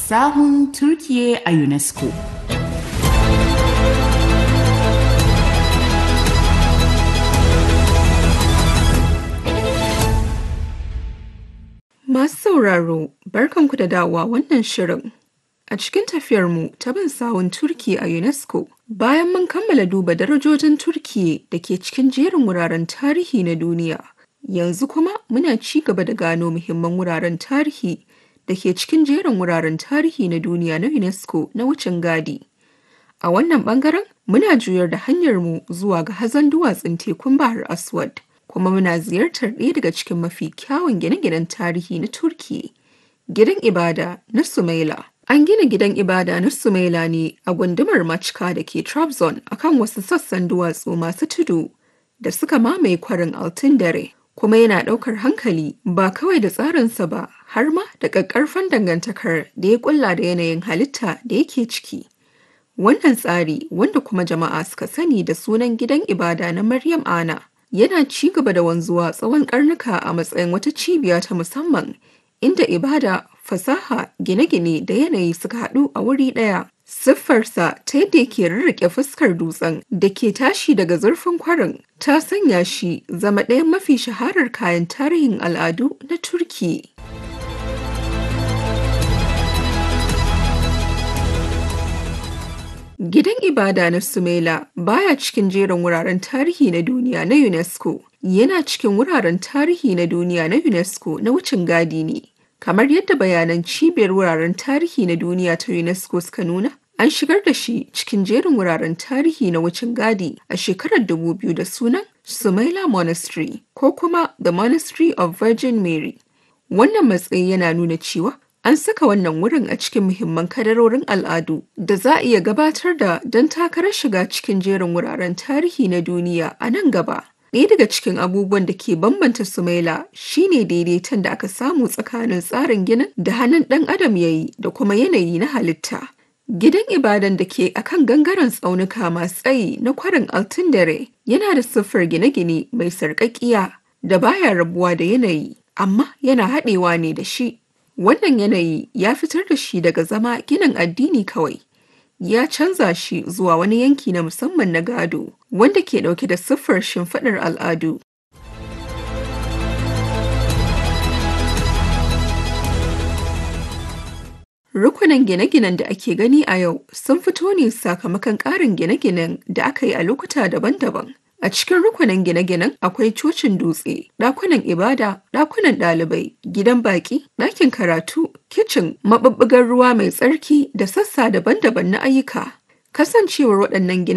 sahun Turkiye a UNESCO. Masu sauraro, barkanku da dawowa wannan shirin. A cikin tafiyarmu ta bin sawun Turki a UNESCO, bayan mun kammala duba darajojin Turkiye da ke cikin jerin wuraren tarihi na duniya, yanzu kuma muna ci gaba da gano muhimman wuraren tarihi da ke cikin jerin wuraren tarihi na duniya na UNESCO na wucin gadi. A wannan bangaren muna juyar da hanyarmu zuwa ga hazon duwatsun tekun Bahar Aswad. kuma muna ziyartar ɗaya daga cikin mafi kyawun gine-ginen tarihi na Turki, gidan ibada na Sumaila. An gina gidan ibada na Sumaila ne a gundumar Machka da ke Trabzon akan wasu sassan duwatsu masu tudu da suka mamaye kwarin Altın dare. Kuma yana ɗaukar hankali ba kawai da tsarinsa ba har ma da ƙaƙƙarfan dangantakar da ya ƙulla da yanayin halitta da yake ciki. Wannan tsari wanda kuma jama'a suka sani da sunan gidan ibada na Maryam Ana. yana ci gaba da wanzuwa tsawon karnuka a matsayin wata cibiya ta musamman inda ibada fasaha gine-gine da yanayi suka haɗu a wuri ɗaya siffarsa ta yadda yake rarrake fuskar dutsen da ke tashi daga zurfin kwarin ta sanya shi zama ɗayan mafi shaharar kayan tarihin al'adu na turki Gidan ibada na Sumela baya cikin jerin wuraren tarihi na duniya na UNESCO. Yana cikin wuraren tarihi na duniya na UNESCO na wucin gadi ne. Kamar yadda bayanan cibiyar wuraren tarihi na duniya ta UNESCO suka nuna, an shigar da shi cikin jerin wuraren tarihi na wucin gadi a shekarar 2000 da sunan Sumaila Monastery ko kuma The Monastery of Virgin Mary. Wannan matsayi yana nuna cewa An saka wannan wurin a cikin muhimman kadarorin al'adu da za a iya gabatar da don takarar shiga cikin jerin wuraren tarihi na duniya a nan gaba. Ɗaya daga cikin abubuwan da ke bambanta Sumaila shine daidaiton da aka samu tsakanin tsarin ginin da hannun ɗan adam ya yi da kuma yanayi na halitta. Gidan ibadan da ke akan gangaren tsaunuka masu tsayi na kwarin Altindare yana da siffar gine-gine mai sarƙaƙiya da baya rabuwa da yanayi, amma yana haɗewa ne da shi. Wannan yanayi ya fitar da shi daga zama ginin addini kawai. Ya canza shi zuwa wani yanki na musamman na gado, wanda ke ɗauke da siffar shimfiɗar al'adu. Rukunan gine-ginen da ake gani a yau sun fito ne sakamakon ƙarin gine-ginen da aka yi a lokuta daban-daban. A cikin rukunin gine-ginen akwai cocin dutse, ɗakunan ibada, ɗakunan ɗalibai, gidan baƙi, ɗakin karatu, kicin, maɓuɓɓugar ruwa mai tsarki da sassa daban-daban na ayyuka. Kasancewar waɗannan gine